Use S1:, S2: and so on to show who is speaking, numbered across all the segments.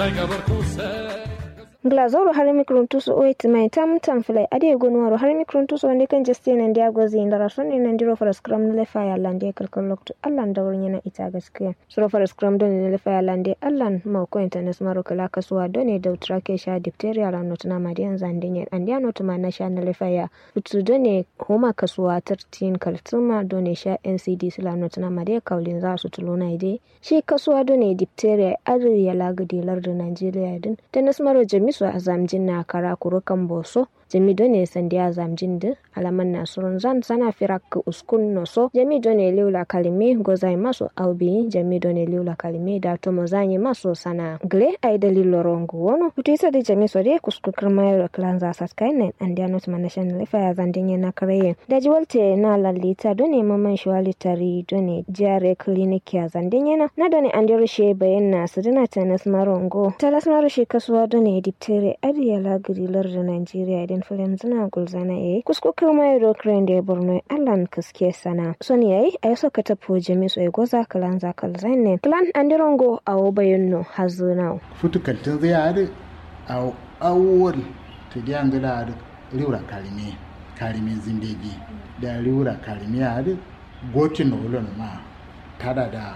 S1: glazoro har mikrontuso o mai tam tam filai ade gonwaro har mikrontuso wande kan jeste nan dia gozi ndara sonni nan diro fara scrum ne lefa ya lande kalkal lokto allan da wurin yana ita gaskiya suro fara scrum don ne lefa ya lande allan ma ko internet maro kala kasuwa don ne da utrake sha diphtheria la not na madian zandinye and ya not ma na sha na lefa ya utu don ne homa kasuwa 13 kaltuma don ne sha ncd sila not na madian kaulin za su tuluna ide shi kasuwa don ne diphtheria adri ya lagadi lardin Najeriya din da nasmaro jami su a zamjin na kara kurukan boso jami done sandi a zamjin din alaman nasurun zan sana firak uskun noso jami done liula kalime gozai maso aubi jami done liula kalime da tomo zanyi maso sana gle ai dalilo rongo wono putu isa di jami so de kuskukar mayar klanza saskai nen and ya not manation lefa ya zandin yana kareye da jiwalte na lalita done maman shwali tari done jare clinic ya zandin yana na done an rushe bayan na sadina tanas marongo talas marushe kasuwa done diptere adiya lagirilar da Najeriya idan filim zina gulzana yayi kusko kirma yaro kren da borno allan kaske sana son yayi a yaso ka tafo jami so goza kalan za kal zainen plan andirongo awo bayonno hazuna
S2: futukaltin zai yare a awol ta diyan gida da riura kalime kalime zindegi da riura kalime yare gotin na wulon ma tada da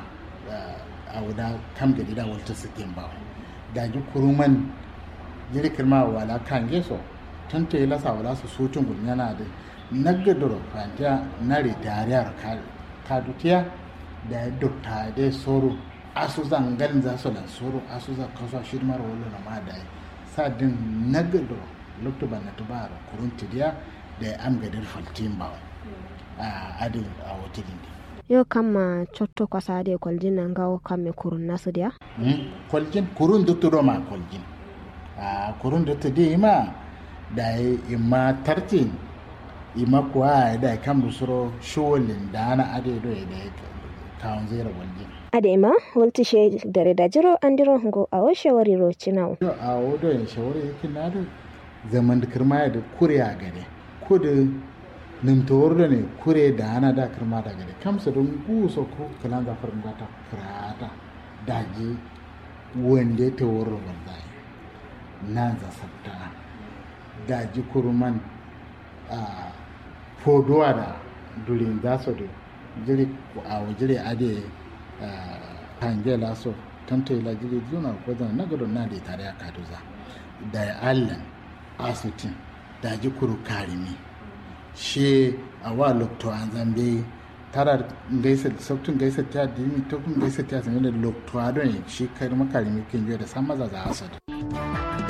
S2: a wuda kam gadi da wata sikin ba da ji kuruman jirgin ma wala kan geso tun ta yi lasa wala su sutun gudun yana da nagadoro fantiya na ridariyar kadutiya da ya dokta da soro asu zangan za su lan soro asu za kasuwa shirmar wala na ma da ya sadin nagadoro lokta ban na tuba da kurun tidiya da ya amgadar faltin ba a adin a wata dindi
S1: yo kama cotto kwasade koljin nan gawo kamme kurun nasu dia
S2: koljin kurun dutturo ma koljin a kurun duttu di ma da ima tartin ima kuwa da kam dusuro showalin da ana ade do da kawon zera waljin
S1: ade ma walti she dare da jiro andiro ngo a o shawari ro cinawo
S2: yo a o do en shawari yake na da zaman da kirma da kuriya gare kudu nimtowar da ne kure da ana da kirma da gare kamsa don guso ko kalan zafar gata kirata daji wanda ta wurin wallahi nan za sabta daji kurman a fodowa da durin za su da jiri a wajiri ade hange laso tantai la jiri juna ko zan na gudun na da tare a kaduza da ya allan asutin daji kuru karimi she a wa lokto an zambe tara gaisa sabtun gaisa ta dimi to kun gaisa ta sanin da lokto adon shi kai makarimi kin da san maza za asad